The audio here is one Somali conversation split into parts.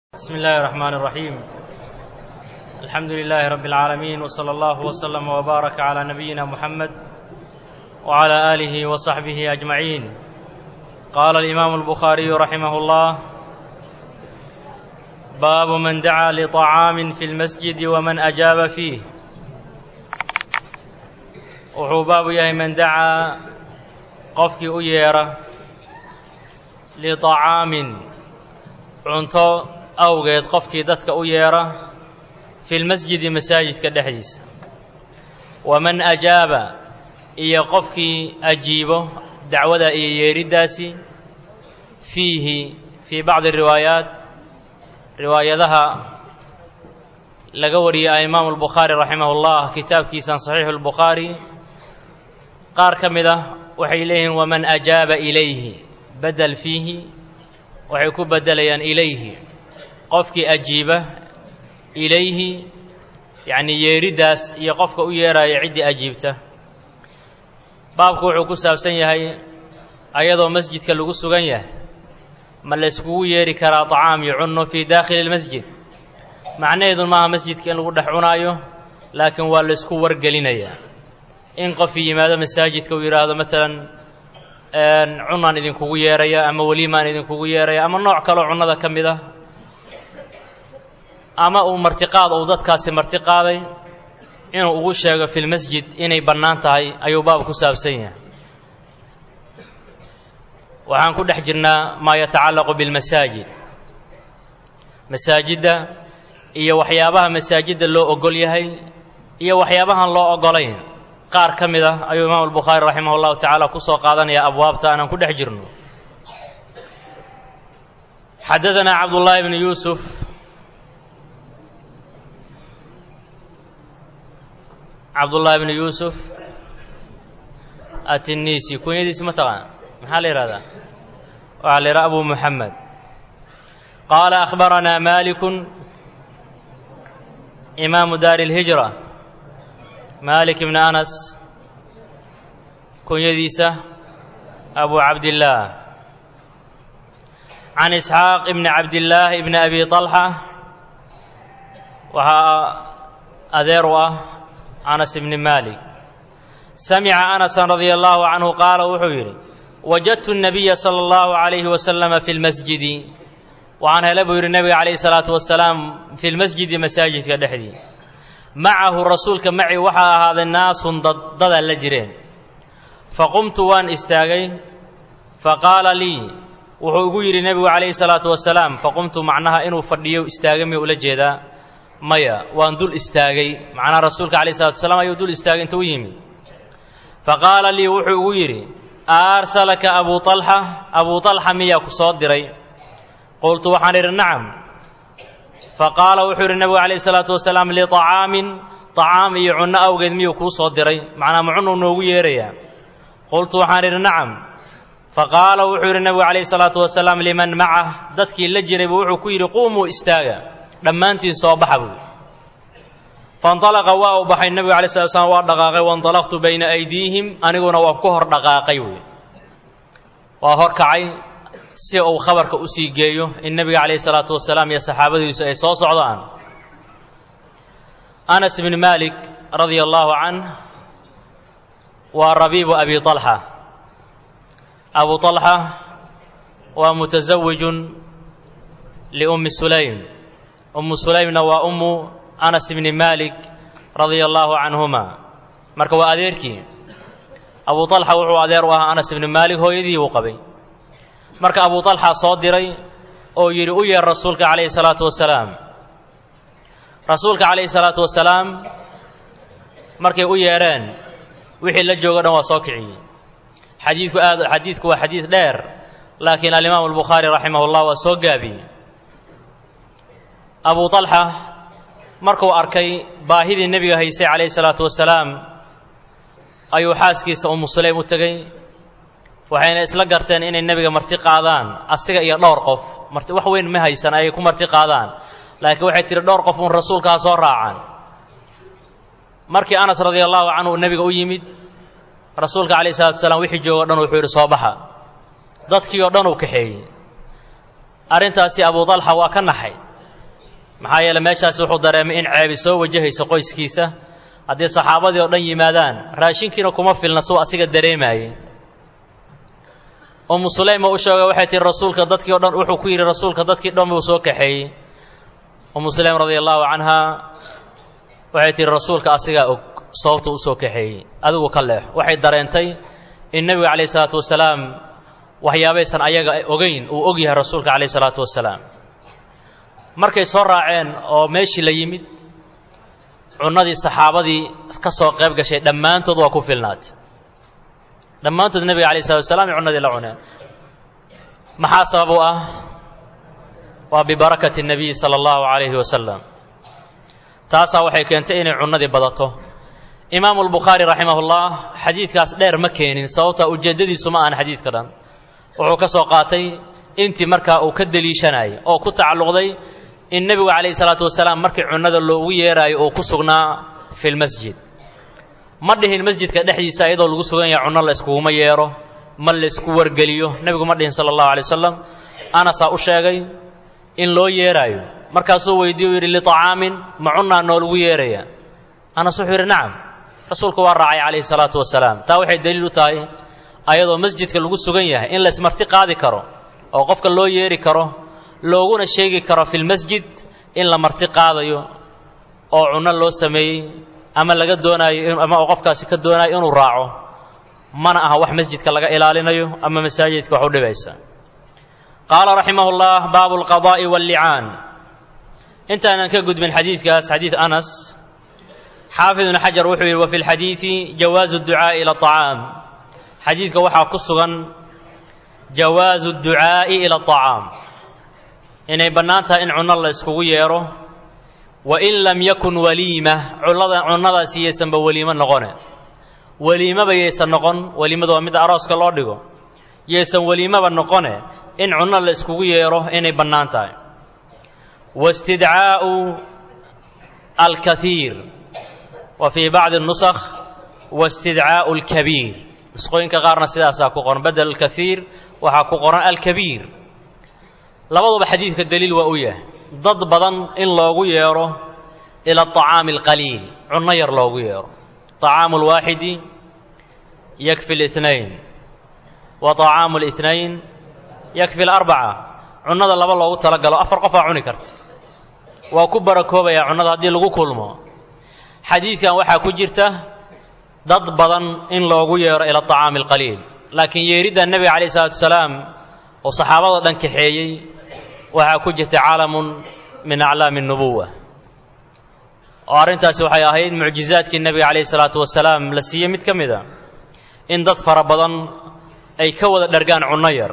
بسم الله الرحمن الرحيم الحمد لله رب العالمين وصلى الله وسلم وبارك على نبينا محمد وعلى آله وصحبه أجمعين قال الإمام البخاري رحمه الله باب من دعا لطعام في المسجد ومن أجاب فيه wuxuu baabu yahay man dacaa qofkii u yeedha liطacaamin cunto awgeed qofkii dadka u yeedha fi lmasjidi masaajidka dhexdiisa waman ajaaba iyo qofkii ajiibo dacwada iyo yeedhiddaasi fiihi fii bacdi riwaayaat riwaayadaha laga wariyay alimaamu albukhaari raximah اllah kitaabkiisan saxiixu اlbukhaari qaar ka mid ah waxay leeyihiin waman ajaaba ilayhi bedel fiihi waxay ku bedelayaan ilayhi qofkii ajiiba ilayhi yacnii yeedhiddaas iyo qofka u yeedhaya ciddii ajiibta baabku wuxuu ku saabsan yahay ayadoo masjidka lagu sugan yahay ma layskugu yeedhi karaa طacaam iyo cunno fii daakhili اlmasjid macnaheedu maaha masjidka in lagu dhex cunaayo laakiin waa laysku wargelinayaa in qofii yimaado masaajidka uu yidhaahdo maalan cunaan idinkugu yeeraya ama weliimaan idinkugu yeeraya ama nooc kaloo cunnada ka mid ah ama uu martiqaad uu dadkaasi marti qaaday inuu ugu sheego fi lmasjid inay bannaan tahay ayuu baab ku saabsan yahay waxaan ku dhex jirnaa maa yatacallaqu bilmasaajid masaajidda iyo waxyaabaha masaajidda loo ogol yahay iyo waxyaabahan loo ogolayn qaar ka mid ah ayuu imaam albukhaari raximah اllahu tacaala ku soo qaadanaya abwaabta aanan ku dhex jirno xadadanaa cabdullaahi bni yuusuf cabdullaahi bni yuusuf atinisi kunyadiisi ma taqaan maxaa la yihahdaa waxaa la yidhaha abu muxamed qaala akhbaranaa malikun imaamu daari اlhijra malik ibni anas kunyadiisa abu cabdillaah can isxaaq ibni cabdillaah ibni abi طalxa waxaa adeer u ah anas ibni malik samica anasan radia allahu canhu qaala wuxuu yidhi wajadtu الnabiya salى اllahu عalayhi wasalama fi lmasjidi waxaan hele buu yidhi nebiga calayh الsalaatu wasalaam fi lmasjidi masaajidka dhexdii macahu rasuulka maci waxaa ahaaday naasun dad dadaa la jireen faqumtu waan istaagay faqaala lii wuxuu igu yidhi nebigu calayhi salaatu wasalaam faqumtu macnaha inuu fadhiyo istaagay miyuu ula jeedaa maya waan dul istaagay macnaha rasuulka calayhi salatu wasalaam ayuu dul istaagay inta u yimi faqaala lii wuxuu igu yidhi aarsalaka abuu alxa abuu alxa miyaa ku soo diray qultu waxaan idhi nacam faqaala wuxuu yidhi nebigu calayhi salaatu wasalaam liطacaamin طacaam iyo cunno awgeed miyuu kuu soo diray macnaa ma cunuu noogu yeerayaa qultu waxaan idhi nacam faqaala wuxuu yidhi nebigu calayhi salaatu wasalaam liman macah dadkii la jiraybu wuxuu ku yidhi quumuu istaaga dhammaantiin soo baxa buui faاnطalaqa waa uu baxay nebigu alay slat slam waa dhaqaaqay waاnطalaqtu bayna aydiihim aniguna waa ku hor dhaqaaqay buui waa hor kacay si uu khabarka u sii geeyo in nebiga calayhi salaatu wasalaam iyo saxaabadiisu ay soo socdaan anas ibni malik radia allahu canh waa rabiibu abi طalxa abu طalxa waa mutasawijun liummi sulaym ummu sulaymna waa ummu anas ibni malik radia allahu canhuma marka waa adeerkii abu طalxa wuxuu adeer u ahaa anas ibni malik hooyadii uu qabay marka abu طalxa soo diray oo yidhi u yeer rasuulka calayhi salaatu wasalaam rasuulka calayhi salaatu wasalaam markay u yeedheen wixii la joogo dhan waa soo kiciyey xadiidku aad xadiidku waa xadiid dheer laakiin alimaamu albukhaari raximah اllah waa soo gaabiyey abu طalxa markuu arkay baahidii nebiga haysay calayhi salaatu wasalaam ayuu xaaskiisa umu sulaym u tegey waxayna isla garteen inay nebiga marti qaadaan asiga iyo dhowr qof marti wax weyn ma haysan ayay ku marti qaadaan laakiin waxay tihi dhowr qof uun rasuulka ha soo raacaan markii anas radia allahu canhu nebiga u yimid rasuulka calayh salatu wasalaam wixii joogo o dhan wuxuu yidhi soo baxa dadkii oo dhan uu kaxeeyey arrintaasi abu dalxa waa ka naxay maxaa yeele meeshaasi wuxuu dareemay in ceebi soo wajahayso qoyskiisa haddii saxaabadii oo dhan yimaadaan raashinkiina kuma filna suu asiga dareemaayey umu sulaym oo u sheega waxay tihi rasuulka dadkii o dhan wuxuu ku yidhi rasuulka dadkii dhan buu soo kaxeeyey umu sulaym radia allaahu canhaa waxay tihi rasuulka asigaa og sababta u soo kaxeeyey adigu ka leex waxay dareentay in nebiga calayh isalaatu wasalaam waxyaabaysan ayaga ogeyn uu og yahay rasuulka calayh isalaatu wasalaam markay soo raaceen oo meeshii la yimid cunnadii saxaabadii ka soo qayb gashay dhammaantood waa ku filnaatay dhammaantood nebiga alay slatu wasalaam ay cunnadii la cuneen maxaa sabab u ah waa bibarakati الnabiyi salى اllahu عalayhi wasalam taasaa waxay keentay inay cunnadii badato imaamu اlbukhaari raximah اllah xadiidkaas dheer ma keenin sababta ujeeddadiisu ma ahan xadiidka dhan wuxuu ka soo qaatay intii markaa uu ka deliishanayay oo ku tacalluqday in nebigu calayhi salaatu wasalaam markii cunnada loogu yeeraayo uu ku sugnaa fi lmasjid ma dhihin masjidka dhexdiisa iyadoo lagu sugan yahay cunno la iskuguma yeero ma laysku wargeliyo nebigu ma dhihin sala allahu alay wasalam anasaa u sheegay in loo yeeraayo markaasuu weydiiye u yidhi liطacaamin ma cunnaa noolagu yeeraya anas wuxuu yidhi nacam rasuulku waa raacay calayhi salaatu wasalaam taa waxay daliil u tahay ayadoo masjidka lagu sugan yahay in laysmarti qaadi karo oo qofka loo yeeri karo looguna sheegi karo fi lmasjid in la marti qaadayo oo cunno loo sameeyey ama laga doonaayo ama uu qofkaasi ka doonaayo inuu raaco mana aha wax masjidka laga ilaalinayo ama masaajidka wax u dhibaysa qaala raximah اllah baabu اlqadaa'i wاllicaan intaanan ka gudbin xadiidkaas xadiid anas xaafid ibnu xajar wuxuu yidhi wa fi lxadiidi jawaazu اdducaa'i ila aطacaam xadiidka waxaa ku sugan jawaazu اdducaa'i ila aطacaam inay bannaan tahay in cunno la iskugu yeedho wain lam yakun waliima cullada cunnadaasi yaysanba weliimo noqone weliimaba yaysan noqon weliimadu waa mid arooska loo dhigo yaysan weliimaba noqone in cunno la iskugu yeedho inay bannaan tahay wastidcaa'u alkaiir wa fii bacdi nusakh wastidcaa'u alkabiir nusqooyinka qaarna sidaasaa ku qoran bedel alkaiir waxaa ku qoran alkabiir labaduba xadiidka daliil waa u yahay dad badan in loogu yeedho ila aطacaami alqaliil cunno yar loogu yeedho طacaamu اlwaaxidi yakfi اlاثnayn wa طacaamu اlاثnayn yakfi اlarbaca cunnada laba loogu tala galo afar qofaa cuni karta waa ku barakoobayaa cunnada haddii lagu kulmo xadiidkan waxaa ku jirta dad badan in loogu yeedho ila aطacaami alqaliil laakiin yeeridda nebiga calayh الsalatu wasalaam oo saxaabada dhan kaxeeyey waxaa ku jirta caalamun min aclaami الnubuwa oo arrintaasi waxay ahayd mucjizaadkii nebiga calayh isalaatu wasalaam la siiyey mid ka mid a in dad fara badan ay ka wada dhargaan cunno yar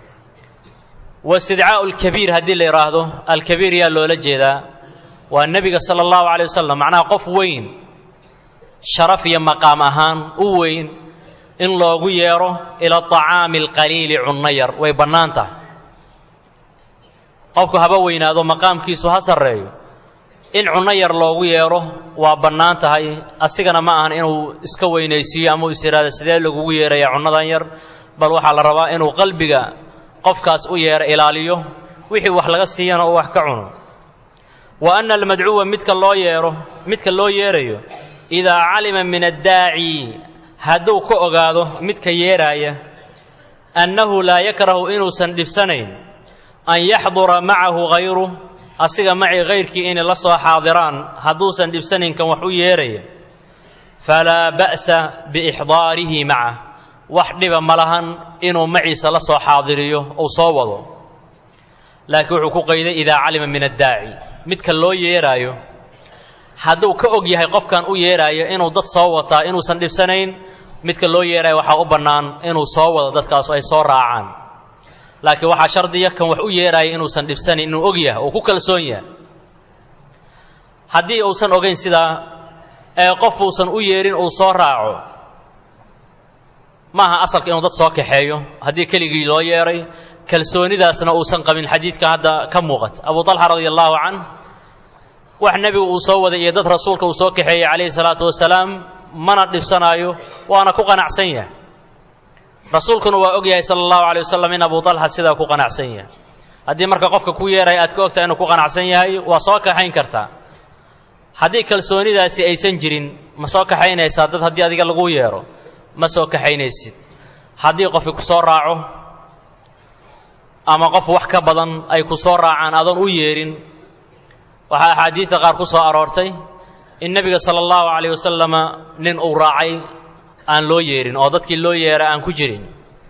wastidcaa'u alkabiir haddii la yidhaahdo alkabiir yaa loola jeedaa waa nebiga sala allahu calay wasalam macnaha qof weyn sharaf iyo maqaam ahaan u weyn in loogu yeedho ila aطacaami alqaliili cunno yar way bannaan tahay qofku haba weynaado maqaamkiisu ha sarreeyo in cunno yar loogu yeedho waa bannaan tahay asigana ma ahan inuu iska weynaysiiyo ama uu is yidhaahdo sidee lagugu yeerayaa cunnadan yar bal waxaa la rabaa inuu qalbiga qofkaas u yeedho ilaaliyo wixii wax laga siiyana uu wax ka cuno wa anna almadcuwa midka loo yeedho midka loo yeerayo idaa calima min addaaci hadduu ka ogaado midka yeeraaya annahu laa yakrahu inuusan dhibsanayn an yaxdura macahu hayru asiga macii hayrkii inay la soo xaadiraan hadduusan dhibsanayn kan wax u yeeraya falaa ba'sa biixdaarihi macah wax dhiba ma lahan inuu maciisa la soo xaadiriyo uu soo wado laakiin wuxuu ku qayday idaa calima min addaaci midka loo yeeraayo hadduu ka og yahay qofkan u yeeraayo inuu dad soo wataa inuusan dhibsanayn midka loo yeeraayo waxaa u bannaan inuu soo wado dadkaas ay soo raacaan laakiin waxaa shardiya kan wax u yeeraaya inuusan dhibsanayn inuu og yahay oo ku kalsoon yahay haddii uusan ogayn sidaa ee qof uusan u yeerin uu soo raaco maaha asalka inuu dad soo kaxeeyo haddii keligii loo yeeray kalsoonidaasna uusan qabin xadiidka hadda ka muuqata abu talxa radia allaahu canh wax nebigu uu soo waday iyo dad rasuulka uu soo kaxeeyey calayhi salaatu wasalaam mana dhibsanaayo waana ku qanacsan yahay rasuulkuna waa og yahay sala allahu alay wasalam in abu talxa sidaa ku qanacsan yahay haddii marka qofka ku yeeraya aad ka ogtahay inuu ku qanacsan yahay waa soo kaxayn kartaa haddii kalsoonidaasi aysan jirin ma soo kaxaynaysaa dad haddii adiga lagu yeero ma soo kaxaynaysid haddii qofki ku soo raaco ama qof wax ka badan ay ku soo raacaan adoon u yeerin waxaa axaadiidta qaar ku soo aroortay in nebiga sala allahu calayh wasalama nin uu raacay aan loo yeerin oo dadkii loo yeera aan ku jirin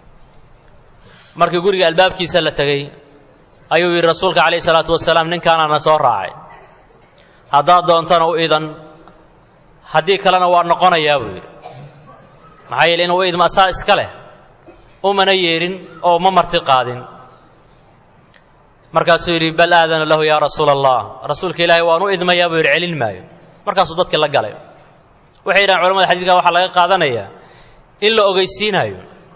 markii guriga albaabkiisa la tegey ayuu yidhi rasuulka calayhi salaatu wasalaam ninkaanaana soo raacay haddaad doontana u idan haddii kalena waa noqonayaa buu yidhi maxaa yeele inuu u idma asaa iska leh umana yeedhin oo ma marti qaadin markaasuu yidhi bal aadana lahu yaa rasuula allah rasuulka ilaahay waan u idmayaa buu yidhi celin maayo markaasuu dadki la galay waxay yidhahan culamada xadiidka waxaa laga qaadanayaa in la ogeysiinayo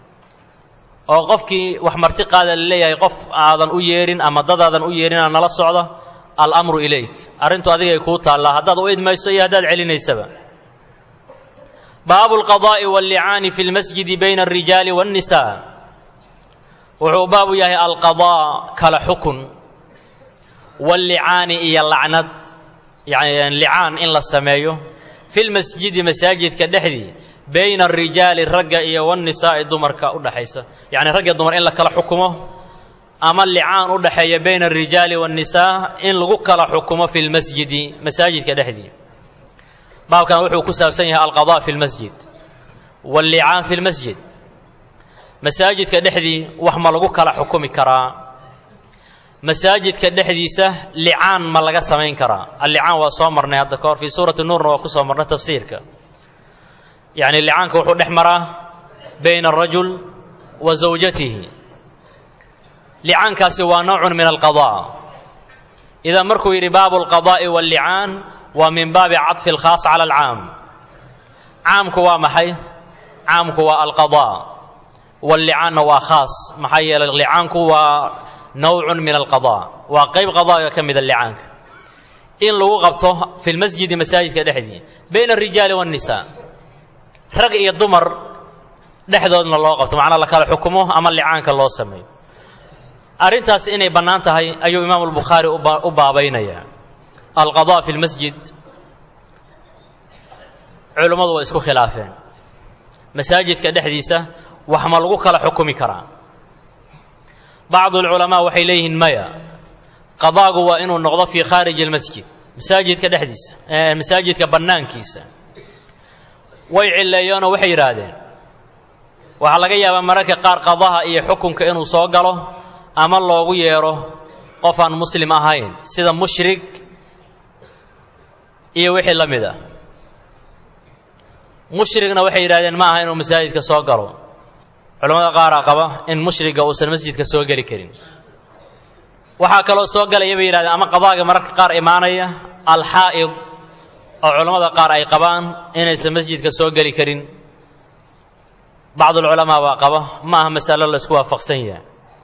oo qofkii wax marti qaada la leeyahay qof aadan u yeedhin ama dadaadan u yeedhinaa nala socda alamru ilayk arrintu adigay kuu taallaa haddaad u idmayso iyo haddaad celinaysaba baabu alqadaa'i wallicaani fi lmasjidi bayna alrijaali waannisaa wuxuu baabu yahay alqadaa kala xukun wallicaani iyo lacnad yani licaan in la sameeyo fi lmasjidi masaajidka dhexdii bayna arijaali ragga iyo wannisaa'i dumarka u dhexaysa yacni ragga dumar in la kala xukumo ama licaan u dhexeeya bayna alrijaali waannisaa in lagu kala xukumo fi lmasjidi masaajidka dhexdii baabkan wuxuu ku saabsan yahay alqadaa fi lmasjid wallicaan fi lmasjid masaajidka dhexdii wax ma lagu kala xukumi karaa masaajidka dhexdiisa licaan ma laga samayn karaa allicaan waa soo marnay hadda ka hor fii suurati nuurna waa ku soo marnay tafsiirka yacni licaanka wuxuu dhex maraa bayna alrajul wa zawjatihi licaankaasi waa nowcun min alqadaa idaa markuu yidhi baabu alqadaa'i wallicaan waa min baabi caطfi alkhaas cala alcaam caamku waa maxay caamku waa alqadaa wallicaanna waa khaas maxaa yeelay licaanku waa nowcun min alqadaa waa qayb qadaaga ka mida licaanka in lagu qabto fi lmasjidi masaajidka dhexdii bayna alrijaali waannisaa rag iyo dumar dhexdoodna loo qabto macnaa la kala xukumo ama licaanka loo sameeyo arrintaas inay bannaan tahay ayuu imaamu albukhaari u baabaynayaa alqadaa fi lmasjid culummadu waa isku khilaafeen masaajidka dhexdiisa wax ma lagu kala xukumi karaa bacdu alculamaa waxay leeyihiin maya qadaagu waa inuu noqdo fii khaariji almasjid masaajidka dhexdiisa masaajidka bannaankiisa way cilleeyeenoo waxay yidhaahdeen waxaa laga yaabaa mararka qaar qadaha iyo xukunka inuu soo galo ama loogu yeedho qof aan muslim ahayn sida mushrik iyo wixii la mid ah mushrigna waxay yidhahdeen ma aha inuu masaajidka soo galo culamada qaaraa qaba in mushriga uusan masjidka soo geli karin waxaa kaloo soo galaya bay yidhahdeen ama qadaaga mararka qaar imaanaya alxaa'id oo culammada qaar ay qabaan inaysan masjidka soo geli karin bacdulculamaa baa qaba ma aha masalo la isku waafaqsan yahay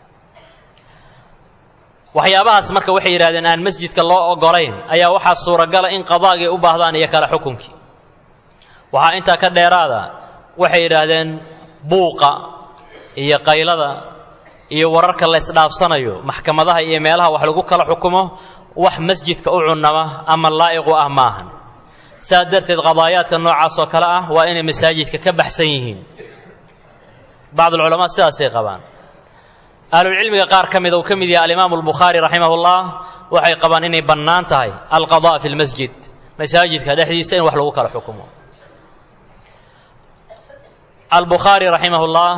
waxyaabahaas marka waxay yidhahdeen aan masjidka loo ogolayn ayaa waxaa suuragala in qadaagii u baahdaan iyo kale xukunkii waxaa intaa ka dheeraada waxay yidhaahdeen buuqa iyo qaylada iyo wararka la ysdhaafsanayo maxkamadaha iyo meelaha wax lagu kala xukumo wax masjidka u cunnama ama laa'iqu ah maahan saas darteed qadaayaadka noocaas oo kale ah waa inay masaajidka ka baxsan yihiin bacdulculamaa sidaasay qabaan ahlulcilmiga qaar ka mida uu ka mid yahay alimaamu albukhaari raximahullah waxay qabaan inay bannaan tahay alqadaa fi lmasjid masaajidka dhexdiisa in wax lagu kala xukumo albukhaari raximahullah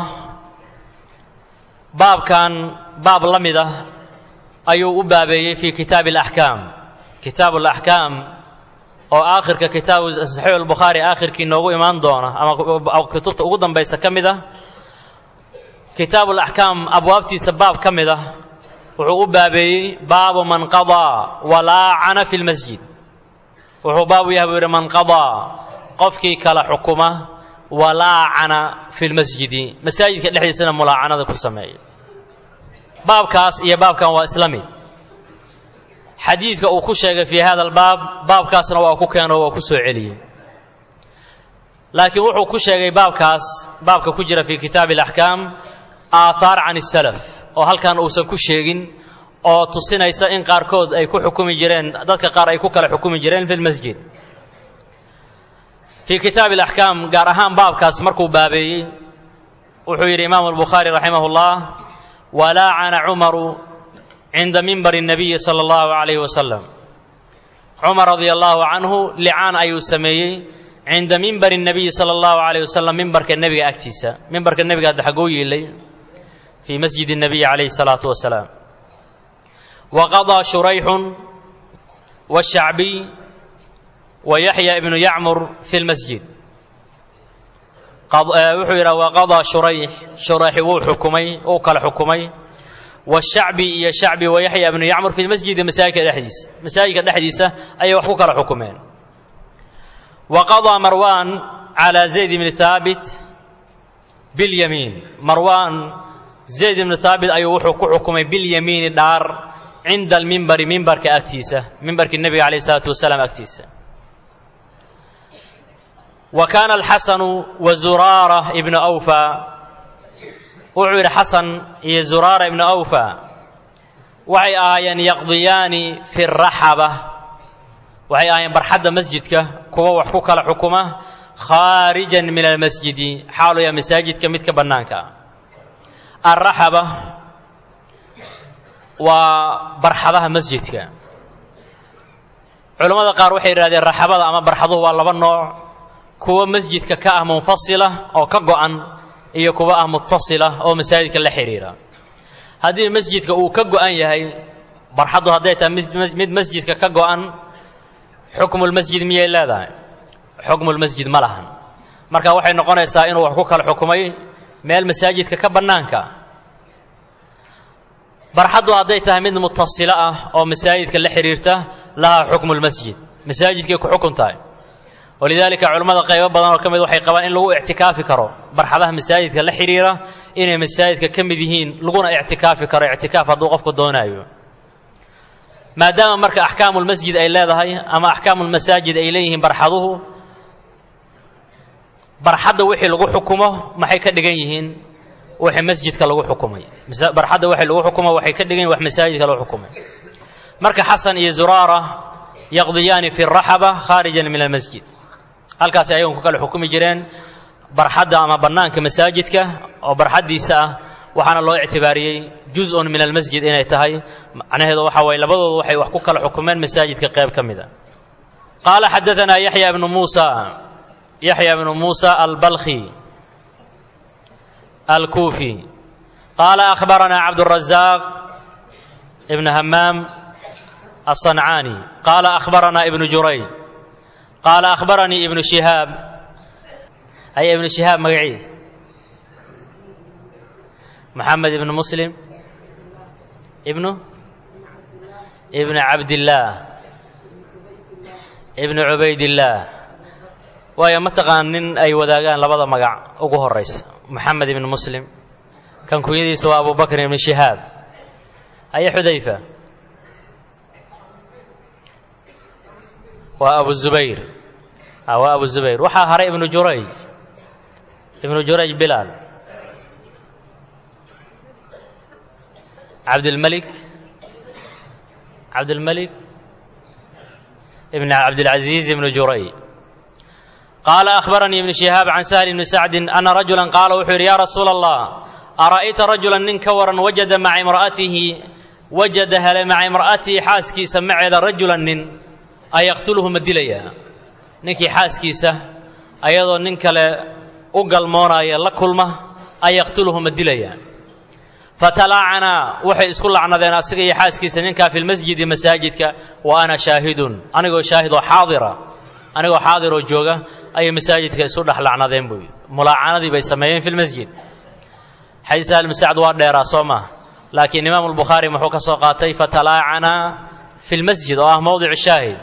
baabkan baab la mid ah ayuu u baabeeyey fii kitaabi alaxkaam kitaabu alaxkaam oo aakhirka kitaabu saxiix albukhaari aakhirkii noogu imaan doona ama kutubta ugu dambaysa ka mid ah kitaabu alaxkaam abwaabtiisa baab ka mid ah wuxuu u baabeeyey baabu man qadaa walaacana fi lmasjid wuxuu baabu yahay buu yidhi man qadaa qofkii kala xukuma walaacana fi lmasjidi masaajidka dhexdiisana mulaacanada ku sameeya baabkaas iyo baabkan waa isla mid xadiidka uu ku sheegay fii hada albaab baabkaasna waa ku keeno waa ku soo celiyey laakiin wuxuu ku sheegay baabkaas baabka ku jira fii kitaabi alaxkaam aathaar can isalaf oo halkan uusan ku sheegin oo tusinaysa in qaarkood ay ku xukumi jireen dadka qaar ay ku kala xukumi jireen fi lmasjid fii kitaabi alaxkaam gaar ahaan baabkaas markuu baabeeyey wuxuu yidhi imaamu albukhaari raximah اllah walaacana cumaru cinda mimbari الnabiyi salى اllahu عalayh wasalam cumar radia allahu canhu licaan ayuu sameeyey cinda mimbari الnabiyi salى اllahu عalayh wasalam mimbarka nebiga agtiisa mimbarka nebiga hadda xaguu yiilay fii masjid الnabiyi calayhi الsalaatu wasalaam waqaضىa shurayxu wالshacbiy wayaxya ibnu yacmur fi lmasjid wuxuu yidhaha waqaضىa shurayx shurayxi wuu xukumay wuu kala xukumay washacbi iyo shacbi wayaxya ibnu yacmur fi lmasjidi masaajidka dhexdiisa masaajidka dhexdiisa ayay wax ku kala xukumeen waqaضىa marwan calى zayd ibni haabit biاlyamiin marwan zayd ibnu haabit ayuu wuxuu ku xukumay biاlyamiini dhaar cinda almimbari mimbarka agtiisa mimbarkii nebiga alayh الsalaatu wasalaam agtiisa wa kaana alxasanu wa zuraara ibnu awfa wuxuu yidhi xasan iyo zuraara ibnu awfa waxay ahaayeen yaqdiyaani fi raxaba waxay ahaayeen barxadda masjidka kuwa wax ku kala xukuma khaarijan min almasjidi xaaluya masaajidka midka bannaanka alraxaba waa barxadaha masjidka culammada qaar waxay yidhahdeen raxabada ama barxaduhu waa laba nooc kuwa masjidka ka ah munfasila oo ka go'an iyo kuwa ah mutasila oo masaajidka la xidhiira haddii masjidka uu ka go'an yahay barxaddu hadday tahay mid masjidka ka go'an xukmulmasjid miyay leedahay xukmulmasjid ma lahan marka waxay noqonaysaa inuu wax ku kala xukumay meel masaajidka ka bannaanka barxaddu hadday tahay mid mutasilo ah oo masaajidka la xidhiirta lahaa xukmulmasjid masaajidkay ku xukun tahay walidaalika culimmada qaybo badan oo ka mid waxay qabaan in lagu ictikaafi karo barxadaha masaajidka la xidhiira inay masaajidka ka mid yihiin laguna ictikaafi karo ictikaaf hadduu qofku doonaayo maadaama marka axkaamulmasjid ay leedahay ama axkaamulmasaajid ay leeyihiin barxaduhu barxadda wixii lagu xukumo maxay ka dhigan yihiin wixii masjidka lagu xukumay barxadda wixii lagu xukumo waxay ka dhigan yihin wax masaajidka lagu xukumay marka xasan iyo zuraara yaqdiyaani fi raxaba khaarijan min almasjid halkaasi ayagun ku kala xukumi jireen barxadda ama bannaanka masaajidka oo barxaddiisa ah waxaana loo ictibaariyey juz-un min almasjid inay tahay macnaheedu waxa waye labadoodu waxay wax ku kala xukumeen masaajidka qayb ka mid a qaala xadaanaa yaxya ibnu muusa yaxya ibnu muusa albalkhi alkuufi qaala akhbaranaa cabdurazaq ibn hamaam الصنعاني قال أخبرنا ابن جريج قال أخبرني ابن شهاب أي ابن شهاب مقعيد محمد بن مسلم ابنه ابن عبد الله ابن عبيد الله waayo ma taqaan nin ay wadaagaan labada magac ugu horaysa maxamed ibn muslim kan kunyadiisa waa abu bakr ibn shihaab aye xudayfa waa abu zubayr waa abu zubayr waxaa haray ibnu jurayj ibnu jurayj bilaal cabdilmalik cabdilmalik ibn cabdilcaziiz ibnu jurayj qaala akhbaranii ibnu shihaab can sahl ibni sacdin ana rajulan qaala wuxuu yidhi yaa rasuula allah ara'ayta rajulan nin ka waran wajada maca imra'atihi wajada hele maca imra'atihi xaaskiisa maceeda rajulan nin ayaqtuluhu ma dilayaa ninkii xaaskiisa ayadoo nin kale u galmoonaya la kulma ayaqtuluhu ma dilayaa fatalaacanaa waxay isku lacnadeen asiga iyo xaaskiisa ninkaa fi lmasjidi masaajidka wa ana shaahidun anigoo shaahidoo xaadira anigoo xaadiroo jooga ayay masaajidka isu dhex lacnadeen buu mulaacanadii bay sameeyeen fi lmasjid xadiis ahli sacd waa dheeraa soo maha laakiin imaamu lbukhaari muxuu ka soo qaatay fatalaacanaa fi lmasjid oo ah mowdic shaahid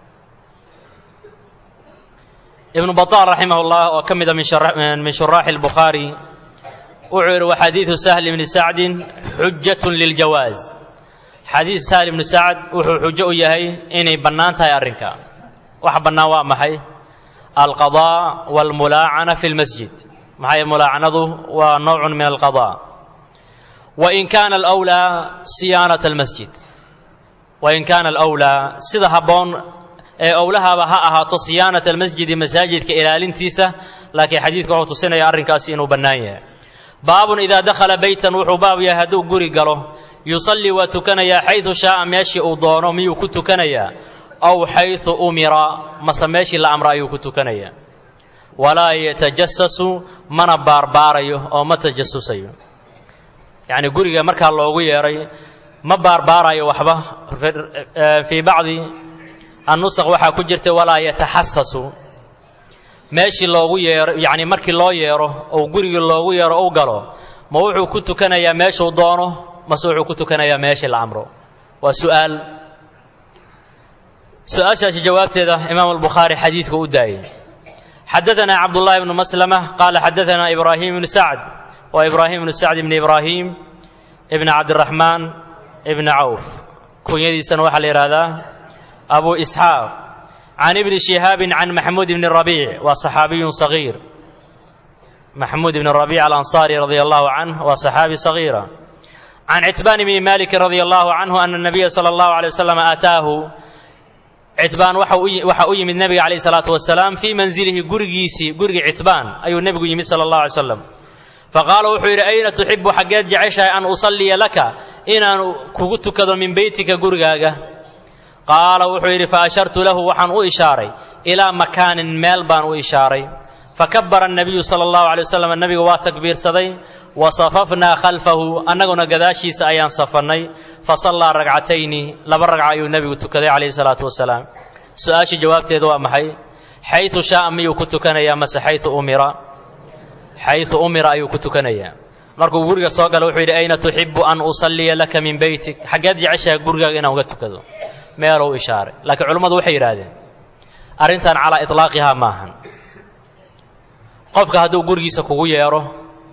ibnu baطaal raximah اllah oo ka mida min shuraaxi اlbukhaari wuxuu yidhi waxadiidu sahl ibni sacdin xujat liljawaaz xadiis sahl ibni sacd wuxuu xujo u yahay inay bannaan tahay arrinka wax bannaan waa maxay alqaضاء wاlmulaacana fi اlmasjid maxay mulaacanadu waa nowc min alqaضاء wain kaana alwlaa siyaanata almasjid wain kaana alwlaa sida habboon ee owlahaaba ha ahaato siyaanata almasjidi masaajidka ilaalintiisa laakiin xadiidku wuxuu tusinaya arrinkaasi inuu bannaan yahay baabun idaa dakhala beytan wuxuu baab yahay hadduu guri galo yusallii waa tukanayaa xaydu shaaa meeshii uu doono miyuu ku tukanayaa aw xaydu umira mase meeshii la amra ayuu ku tukanayaa walaa yatajasasu mana baarbaarayo oo ma tajasusayo yacni guriga markaa loogu yeedhay ma baarbaarayo waxba fii bacdi annusaq waxaa ku jirta walaa yataxasasu meeshii loogu yeero yacni markii loo yeedho ou gurigii loogu yeedho u galo ma wuxuu ku tukanayaa meeshuu doono mase wuxuu ku tukanayaa meeshii la amro waa su'aal su-aashaasi jawaabteeda imaam albukhaari xadiidku u daayey xadaanaa cabdullaahi bnu maslama qaala xadaanaa ibraahim ibnu sacd waa ibraahim ibnu sacd ibni ibraahim ibni cabdiraxmaan ibni cawf kunyadiisana waxaa la yidhaahdaa abu isxaaq can ibni shihaabin can maxmuud ibni rabiic waa saxaabiyun sagiir maxmuud ibni rabiic alansaari radia allahu canh waa saxaabi sagiira can citbaan ibni malikin radia allahu canhu ana nabiya sala allahu alay wasalam aataahu citbaan waxaa u yimid nebiga calayh salaatu wasalaam fii manzilihi gurigiisii gurigii citbaan ayuu nebigu yimid sala allahu alay slam faqaala wuxuu yidhi ayna tuxibu xaggeed jeceshahay an usalliya laka inaan kugu tukado min beytika gurigaaga qaala wuxuu yidhi faashartu lahu waxaan u ishaaray ilaa makaanin meel baan u ishaaray fakabara annabiyu sala allahu alay wasalam nebigu waa takbiirsaday wa safafnaa khalfahu annaguna gadaashiisa ayaan safannay fa sallaa ragcatayni laba ragca ayuu nebigu tukaday calayhi salaatu wasalaam su-aashii jawaabteedu waa maxay xaytu shaaa miyuu ku tukanayaa mase xayu umira xayu umira ayuu ku tukanayaa markuu guriga soo gala wuxuu yidhi ayna tuxibu an usalliya laka min beytik xaggeed jeceshahay gurigaaga inaan uga tukado meelou ishaaray laakiin culimmadu waxay yidhaahdeen arrintan calaa itlaaqihaa maahan qofka hadduu gurigiisa kugu yeedho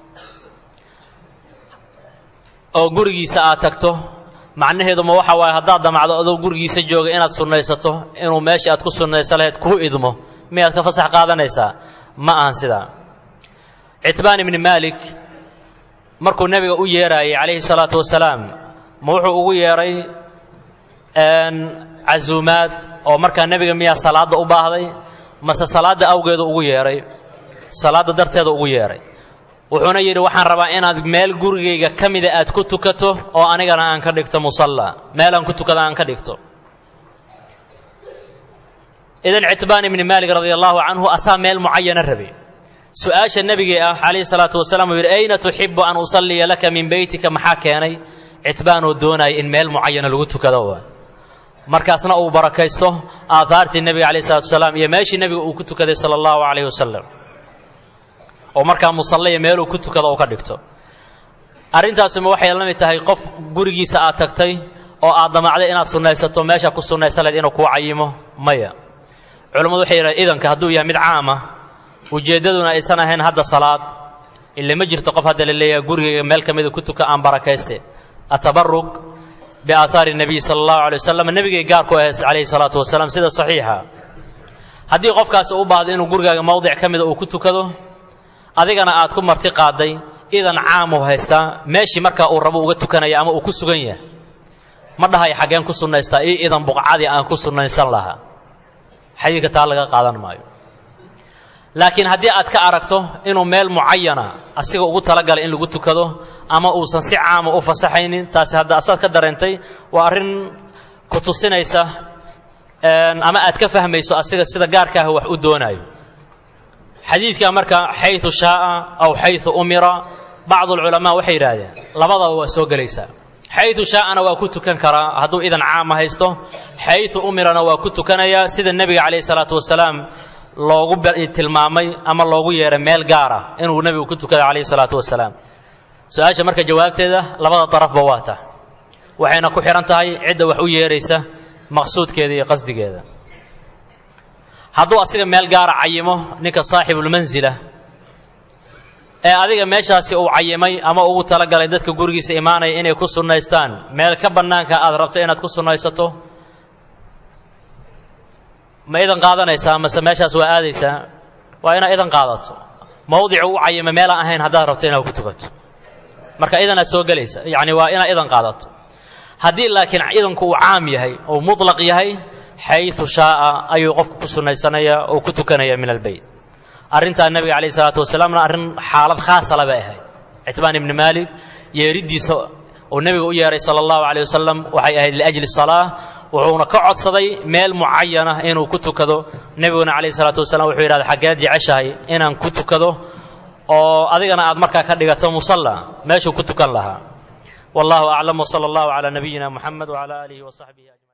oo gurigiisa aad tagto macnaheedu ma waxa waaye haddaad damacdo adoo gurigiisa jooga inaad sunnaysato inuu meesha aad ku sunnaysa lahayd kuu idmo miyaad ka fasax qaadanaysaa ma ahan sidaa citbaan ibni maalik markuu nebiga u yeeraayey calayhi salaatu wasalaam ma wuxuu ugu yeedhay casuumaad oo markaa nebiga miyaa salaadda u baahday mase salaadda awgeedu ugu yeedhay salaadda darteeda ugu yeedhay wuxuuna yidhi waxaan rabaa inaad meel gurigayga ka mida aad ku tukato oo anigana aan ka dhigto musalla meel aan ku tukado aan ka dhigto idan citbaan ibni maalik radia allahu canhu asaa meel mucayana rabe su-aasha nebigii ah calayhi salaatu wasalaam uu yidhi ayna tuxibu an usalliya laka min beytika maxaa keenay citbaanoo doonaya in meel mucayana lagu tukado markaasna uu barakaysto aahaartii nebiga calayhi salatu wasalaam iyo meeshii nebiga uu ku tukaday sala allahu calayhi wasalam oo markaa musallaya meeluu ku tukado uu ka dhigto arrintaasima waxay la mid tahay qof gurigiisa aad tagtay oo aad damacday inaad sunnaysato meesha ku sunnaysan lahayd inuu kuu cayimo maya culammadu waxay yidhahdeen idanka hadduu yahay mid caama ujeeddaduna aysan ahayn hadda salaad ile ma jirto qof hadda la leeyahay gurigayga meel ka mida ku tuka aan barakayste atabarug biaahaari nabiy sala allahu alay wasalam nebigay gaar ku ahayd calayhi salaatu wasalaam sida saxiixa haddii qofkaasi u baahdo inuu gurigaaga mowdic ka mida uu ku tukado adigana aad ku marti qaaday idan caamuu haystaa meeshii markaa uu rabo uga tukanaya ama uu ku sugan yahay ma dhahay xaggeen ku sunnaystaa io idan buqcadii aan ku sunnaysan lahaa xadiidka taa laga qaadan maayo laakiin haddii aad ka aragto inuu meel mucayana asiga ugu talagalay in lagu tukado ama uusan si caama u fasaxaynin taasi hadda asaad ka dareentay waa arrin ku tusinaysa ama aad ka fahmayso asiga sida gaarka ah wax u doonaayo xadiidka marka xayu shaaa aw xayu umira bacdu alculamaa waxay yidhaahdeen labadaba waa soo gelaysaa xayu shaa'ana waa ku tukan karaa hadduu idan caama haysto xayu umirana waa ku tukanayaa sida nebiga calayhi salaatu wasalaam loogu tilmaamay ama loogu yeeray meel gaar ah inuu nebigu ku tukada calayhi salaatu wasalaam su-aasha marka jawaabteeda labada darafba waa tah waxayna ku xidhan tahay cidda wax u yeeraysa maqsuudkeeda iyo qasdigeeda hadduu asiga meel gaara cayimo ninka saaxibulmansila ee adiga meeshaasi uu cayimay ama ugu talagalay dadka gurigiisa imaanaya inay ku sunnaystaan meel ka bannaanka aad rabto inaad ku sunnaysato ma idan qaadanaysaa mase meeshaas waa aadaysaa waa inaad idan qaadato mawdicu u cayima meelaan ahayn haddaad rabto inaad ku tukato marka idanaa soo gelaysa yacni waa inaad idan qaadato haddii laakiin idanku uu caam yahay oo mutlaq yahay xayu shaaa ayuu qofku ku sunnaysanaya oo ku tukanaya min albeyt arrintaa nebiga calayh isalaatu wasalaamna arrin xaalad khaasala bay ahayd citbaan ibni maalik yeeriddiisa uu nebiga u yeehay sala allahu caleyh wasalam waxay ahayd liajli salaa wuxuuna ka codsaday meel mucayana inuu ku tukado nebiguna calayh isalaatu wasalam wuxuu yidhahda xaggeed jeceshahay inaan ku tukado oo adigana aad markaa ka dhigato musalla meeshuu ku tukan lahaa wallahu aclam wsala allahu calaa nabiyina muxamed wcala aalihi wasaxbihi ajmaciin